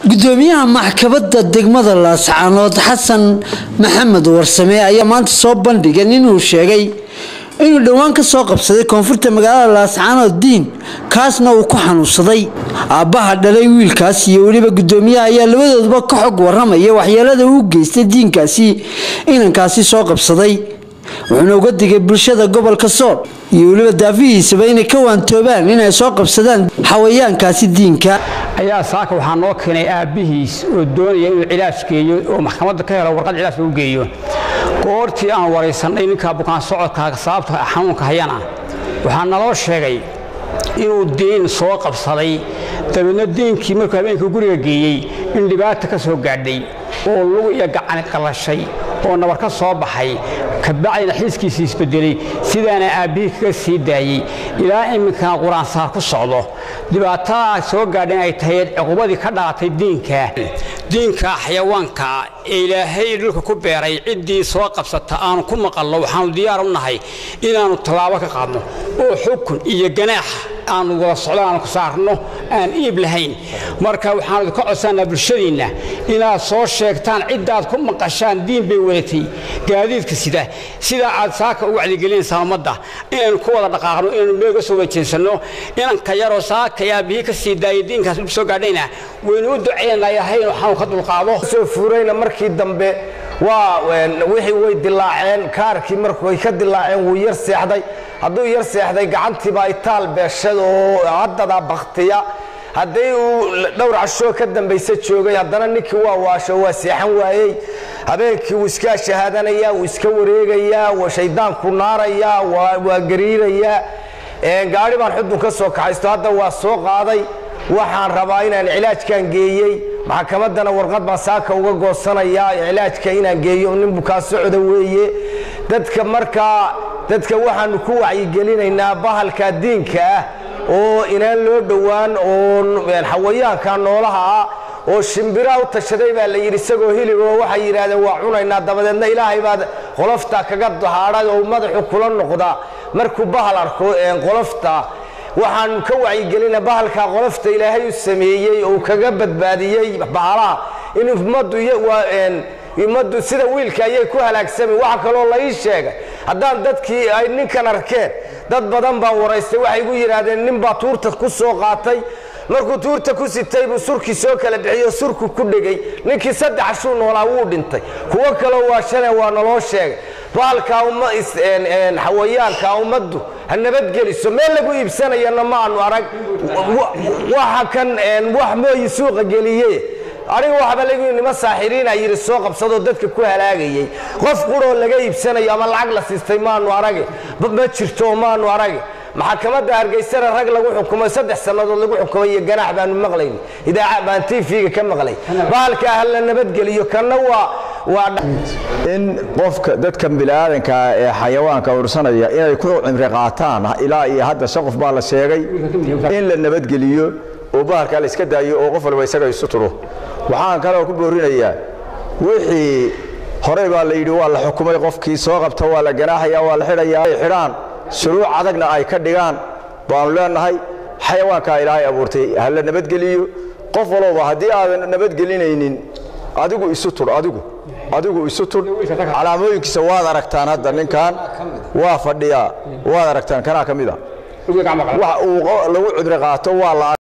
gudoomiyaha maxkamadda degmada laascaanood xasan maxamed warsame ayaa maanta soo bandhigay inuu sheegay inuu dhowaan ka soo qabsaday koonfurta magaalada laascaanood diin kaasna uu ku xanuunsaday aabbaha dhalay wiilkaas iyo weliba gudoomiyaha ayaa labadooduba ka xog waramaya waxyeelada uu geystay diinkaasi inankaasi soo qabsaday wuxuuna uga digay bulshada gobolka sool iyo weliba daafihiisaba inay ka waantoobaan inay soo qabsadaan xawayaankaasi diinka ayaa saaka waxaa noo keenay aabbihiis oo doonaya inuu cilaaj geeyo oo maxkamadda ka helo warqad cilaaj u geeyo goortii aan waraysannay ninkaa bukaan socodka sababta xanuunka hayana waxaa naloo sheegay inuu diin soo qabsaday dabeedna diinkii markuu habeenkii guriga geeyey in dhibaata ka soo gaadhay oo lug iyo gacani qallashay oo nabar ka soo baxay kabacdina xiiskiisii isbedelay sidaana aabbihii kaga sii daayey ilaa iminkana qur-aansaar ku socdo dhibaatadaa soo gaadhan ay tahay cuqubadii ka dhalatay diinka diinka xayawaanka ee ilaahay dhulka ku beeray ciddii soo qabsata aanu ku maqalno waxaanu diyaar u nahay inaannu tallaabo ka qaadno oo xukun iyo ganaax aanu wada socdo aanu ku saarno aan iib lahayn marka waxaanu idinka codsanaa bulshadiinna inaad soo sheegtaan ciddaad ku maqashaan diin bay wadatay gaadiidka sida sidaa aad saaka u wacdigelinaysaa ummadda inaynu ku wada dhaqaaqno inaynu meega soo wajeensanno inanka yaroo saaka aabihii ka sii daayay diinkaas dhib soo gaadhayna waynu u ducaynaa yahay inuu xanuun ka dulqaado soo fuurayna markii dambe waa wixii way dilaaceen kaarkii markay ka dilaaceen wuu yar seexday hadduu yar seexday gacantiibaa itaal beeshad oo haddadaa baktiya hadday uu dhowr cashoo ka dambaysa joogay haddana ninkii waa waasho waa seexan waayey habeenkii wuu iska shahaadanaya wuu iska wareegayaa waa shayddaanku naarayaa waa gariirayaa gaari baan xudun ka soo kaxaysto hadda waa soo qaaday waxaan rabaa inaan cilaajkan geeyey maxkamaddana warqad baan saaka uga goosanayaa cilaajka inaan geeyo nin bukaa socda weeye dadka markaa dadka waxaanu ku wacyigelinaynaa bahalka diinka ah oo inaan loo dhowaan oo xawayaanka noolaha ah oo shimbiraha u tashaday baa la yidhi isagoo hiliboo waxay yidhaahdeen waa cunaynaa dabadeedna ilaahay baad qolofta kaga dahaadhay oo madaxu kula noqda markuu bahal arko qolofta waxaanu ka wacyigelina bahalkaa qolofta ilaahay u sameeyey oo kaga badbaadiyey bahalaha in ummaddu sida wiilka ayay ku halaagsami waxa kaloo la ii sheegay haddaan dadkii ay ninkan arkeen dad badan baa waraystay waxay igu yidhaahdeen nin baa tuurta ku soo qaatay markuu tuurta ku sitay buu surkii soo kala bixiyo surku ku dhegay ninkii saddex ashuu noolaa wuu dhintay kuwo kaloo waa shane waa naloo sheegay bahalkaa xawayaanka ummaddu ha nabadgeliso meel lagu iibsanayana ma aanu arag waxa kan wax mooyi suuqa geliye aniga waxba lagu nima saaxiriina yidhi soo qabsadoo dadka ku halaagayey qof quroo laga iibsanayo ama lacag la siistay maanu arage ma jirto maanu arage maxkamadda hargeysana rag lagu xukumay saddex sannadood lagu xukumay iyo ganaax baanu maqlayn idaaca baan tv-ga ka maqlay bahalkaa ha la nabadgeliyo kanna waa in qofka dadkan bini'aadanka ee xayawaanka ursanaya inay ku cimri qaataan ilaa iyo hadda shan qof baa la sheegay in la nabadgeliyo oo bahalkaa la iska daayo oo qof walba isaga isu turo waxaan kaloo ku boorinayaa wixii horey baa la yidhi waa la xukumay qofkii soo qabta waa la ganaaxaya waa la xidhayaa ay xidhaan shuruuc adagna ay ka dhigaan baanu leenahay xayawaankaa ilaahay abuurtay ha la nabadgeliyo qof walowba haddii aadan nabadgelinaynin adigu isu tur adigu adigu isu tur calaamooyinkiisa waad aragtaan hadda ninkan waa fadhiyaa waad aragtaan kanaa ka mid a wax uu lagu cibri qaato waa la